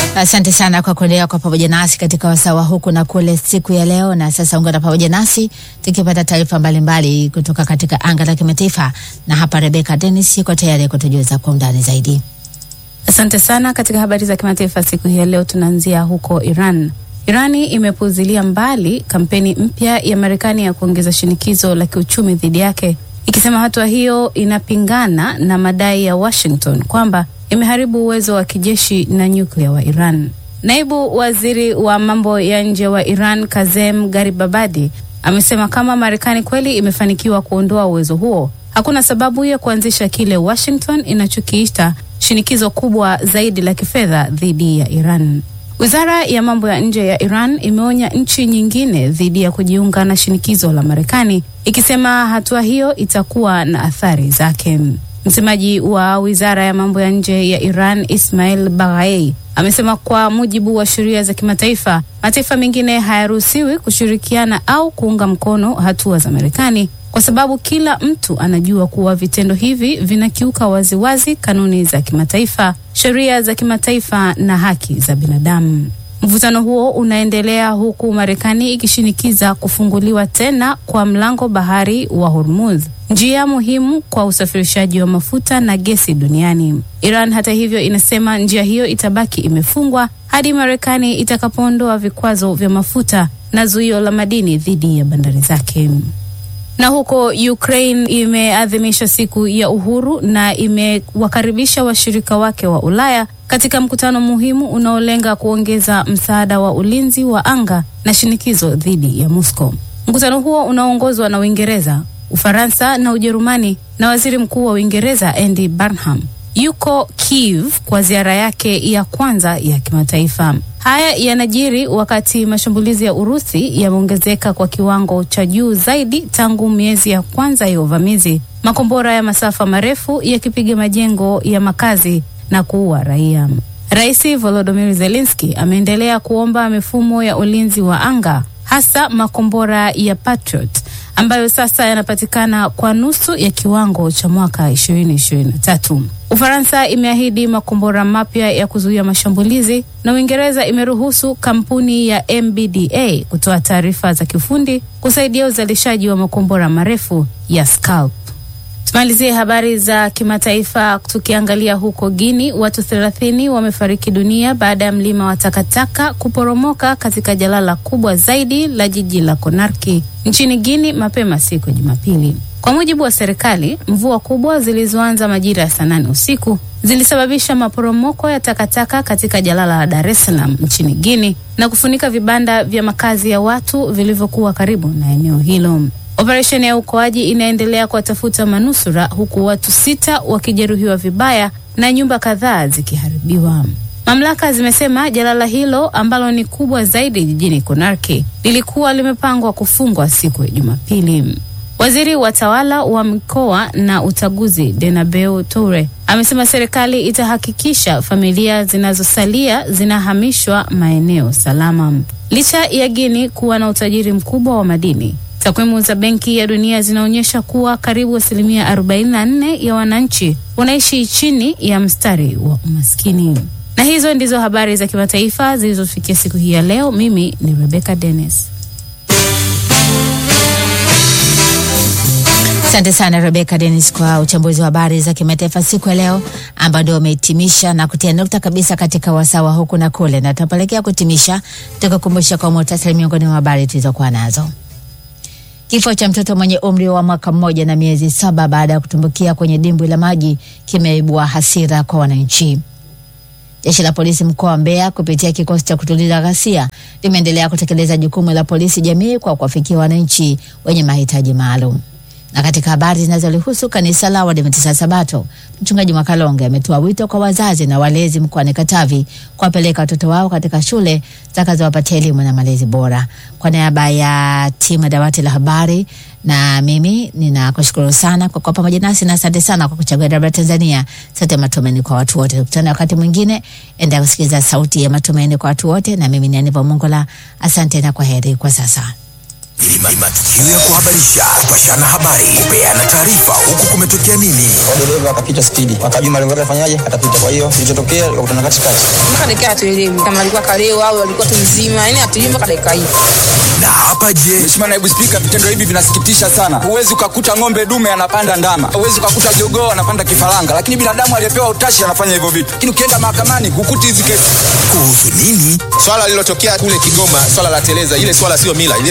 Asante sana kwa kuendelea kwa pamoja nasi katika wasawa huku na kule siku ya leo. Na sasa ungana pamoja nasi tukipata taarifa mbalimbali kutoka katika anga la kimataifa, na hapa Rebecca Dennis yuko tayari kutujuza kwa undani zaidi. Asante sana. Katika habari za kimataifa siku hii ya leo, tunaanzia huko Iran. Irani imepuuzilia mbali kampeni mpya ya Marekani ya kuongeza shinikizo la kiuchumi dhidi yake, ikisema hatua hiyo inapingana na madai ya Washington kwamba imeharibu uwezo wa kijeshi na nyuklia wa Iran. Naibu waziri wa mambo ya nje wa Iran Kazem Garibabadi amesema kama Marekani kweli imefanikiwa kuondoa uwezo huo, hakuna sababu ya kuanzisha kile Washington inachokiita shinikizo kubwa zaidi la kifedha dhidi ya Iran. Wizara ya mambo ya nje ya Iran imeonya nchi nyingine dhidi ya kujiunga na shinikizo la Marekani, ikisema hatua hiyo itakuwa na athari zake. Msemaji wa wizara ya mambo ya nje ya Iran Ismail Baghai amesema kwa mujibu wa sheria za kimataifa, mataifa mengine hayaruhusiwi kushirikiana au kuunga mkono hatua za Marekani kwa sababu kila mtu anajua kuwa vitendo hivi vinakiuka waziwazi kanuni za kimataifa, sheria za kimataifa na haki za binadamu. Mvutano huo unaendelea huku Marekani ikishinikiza kufunguliwa tena kwa mlango bahari wa Hormuz, njia muhimu kwa usafirishaji wa mafuta na gesi duniani. Iran hata hivyo inasema njia hiyo itabaki imefungwa hadi Marekani itakapoondoa vikwazo vya mafuta na zuio la madini dhidi ya bandari zake. Na huko Ukraine imeadhimisha siku ya uhuru na imewakaribisha washirika wake wa Ulaya katika mkutano muhimu unaolenga kuongeza msaada wa ulinzi wa anga na shinikizo dhidi ya Moscow. Mkutano huo unaoongozwa na Uingereza, Ufaransa na Ujerumani na Waziri Mkuu wa Uingereza Andy Burnham yuko Kiev kwa ziara yake ya kwanza ya kimataifa. Haya yanajiri wakati mashambulizi ya Urusi yameongezeka kwa kiwango cha juu zaidi tangu miezi ya kwanza ya uvamizi, makombora ya masafa marefu yakipiga majengo ya makazi na kuua raia. Rais Volodymyr Zelensky ameendelea kuomba mifumo ya ulinzi wa anga, hasa makombora ya Patriot ambayo sasa yanapatikana kwa nusu ya kiwango cha mwaka 2023. Ufaransa imeahidi makombora mapya ya kuzuia mashambulizi na Uingereza imeruhusu kampuni ya MBDA kutoa taarifa za kiufundi kusaidia uzalishaji wa makombora marefu ya Scalp. Tumalizie habari za kimataifa tukiangalia huko Guini, watu 30 wamefariki dunia baada ya mlima wa takataka kuporomoka katika jalala kubwa zaidi la jiji la Konarki nchini Guini mapema siku ya Jumapili. Kwa mujibu wa serikali, mvua kubwa zilizoanza majira ya saa nane usiku zilisababisha maporomoko ya takataka katika jalala la Dar es Salaam nchini Guini na kufunika vibanda vya makazi ya watu vilivyokuwa karibu na eneo hilo. Operesheni ya uokoaji inaendelea kuwatafuta manusura huku watu sita wakijeruhiwa vibaya na nyumba kadhaa zikiharibiwa. Mamlaka zimesema jalala hilo ambalo ni kubwa zaidi jijini Konarki lilikuwa limepangwa kufungwa siku ya Jumapili. Waziri wa tawala wa mikoa na utaguzi Denabeu Toure amesema serikali itahakikisha familia zinazosalia zinahamishwa maeneo salama. Licha ya Guini kuwa na utajiri mkubwa wa madini, takwimu za Benki ya Dunia zinaonyesha kuwa karibu asilimia 44 ya wananchi wanaishi chini ya mstari wa umaskini. Na hizo ndizo habari za kimataifa zilizofikia siku hii ya leo. Mimi ni Rebecca Dennis. Asante sana Rebecca Dennis kwa uchambuzi wa habari za kimataifa siku ya leo, ambao ndio umehitimisha na kutia nukta kabisa katika wasawa huku na kule, na tunapelekea kutimisha tukakumbusha kwa muhtasari miongoni mwa habari tulizokuwa nazo. Kifo cha mtoto mwenye umri wa mwaka mmoja na miezi saba baada ya kutumbukia kwenye dimbwi la maji kimeibua hasira kwa wananchi. Jeshi la polisi mkoa wa Mbeya kupitia kikosi cha kutuliza ghasia limeendelea kutekeleza jukumu la polisi jamii kwa kuwafikia wananchi wenye mahitaji maalum. Na katika habari zinazolihusu kanisa la Waadventista Sabato, mchungaji Mwakalonge ametoa wito kwa wazazi na walezi mkoani Katavi kuwapeleka watoto wao katika shule zitakazowapatia elimu na malezi bora. Kwa niaba ya timu ya dawati la habari na mimi ninakushukuru sana kwa kuwa pamoja nasi na asante sana kwa kuchagua dabra Tanzania, sauti ya matumaini kwa watu wote. Tukutane wakati mwingine, enda kusikiliza sauti ya matumaini kwa watu wote, na mimi ni Aniva Mongola. Asante na kwa heri kwa sasa. ni matukio ya kuhabarisha, kupashana habari, kupeana taarifa, huku kumetokea nini. dereva akapita spidi, akajua malengo yake afanyaje, atapita. Kwa hiyo kilichotokea ikakutana katikati. mpaka dakika hatuelewi kama alikuwa kalewa au alikuwa tu mzima, yani hatujui mpaka dakika hii. Na hapa je, Mheshimiwa Naibu Spika, vitendo hivi vinasikitisha sana. Huwezi ukakuta ng'ombe dume anapanda ndama, huwezi ukakuta jogoo anapanda kifaranga, lakini binadamu aliyepewa utashi anafanya hivyo vitu. Lakini ukienda mahakamani hukuti hizi kesi. kuhusu nini? Swala lililotokea kule Kigoma, swala la teleza, ile swala sio mila, ile